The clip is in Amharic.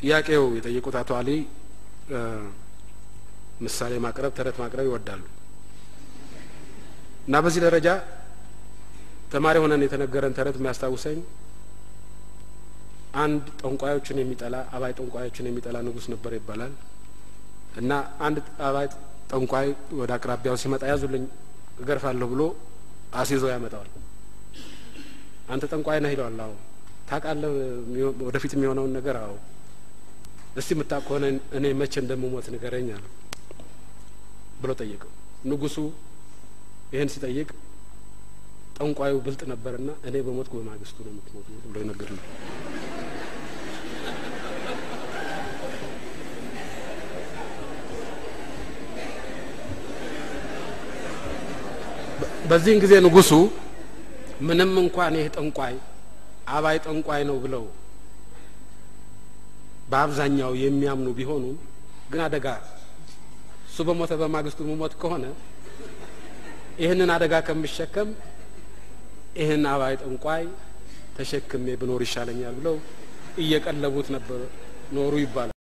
ጥያቄው የጠየቁት አቶ አሊ ምሳሌ ማቅረብ ተረት ማቅረብ ይወዳሉ እና በዚህ ደረጃ ተማሪ ሆነን የተነገረን ተረት የሚያስታውሰኝ አንድ ጠንቋዮችን የሚጠላ አባይ ጠንቋዮችን የሚጠላ ንጉሥ ነበር ይባላል እና አንድ አባይ ጠንቋይ ወደ አቅራቢያው ሲመጣ ያዙልኝ እገርፋለሁ ብሎ አስይዞ ያመጣዋል። አንተ ጠንቋይ ነህ ይለዋል። አዎ ታውቃለህ ወደፊት የሚሆነውን ነገር? አዎ እስቲ የምታውቅ ከሆነ እኔ መቼ እንደምሞት ንገረኝ አለ ብሎ ጠየቀው። ንጉሱ ይህን ሲጠይቅ ጠንቋዩ ብልጥ ነበርና እኔ በሞትኩ በማግስቱ ነው የምትሞቱ ብሎ ይነገር ነው። በዚህን ጊዜ ንጉሱ ምንም እንኳን ይህ ጠንቋይ አባይ ጠንቋይ ነው ብለው በአብዛኛው የሚያምኑ ቢሆኑም ግን አደጋ እሱ በሞተ በማግስቱ መሞት ከሆነ ይህንን አደጋ ከምሸከም ይህን አባይ ጠንቋይ ተሸክሜ ብኖር ይሻለኛል ብለው እየቀለቡት ነበር ኖሩ ይባላል።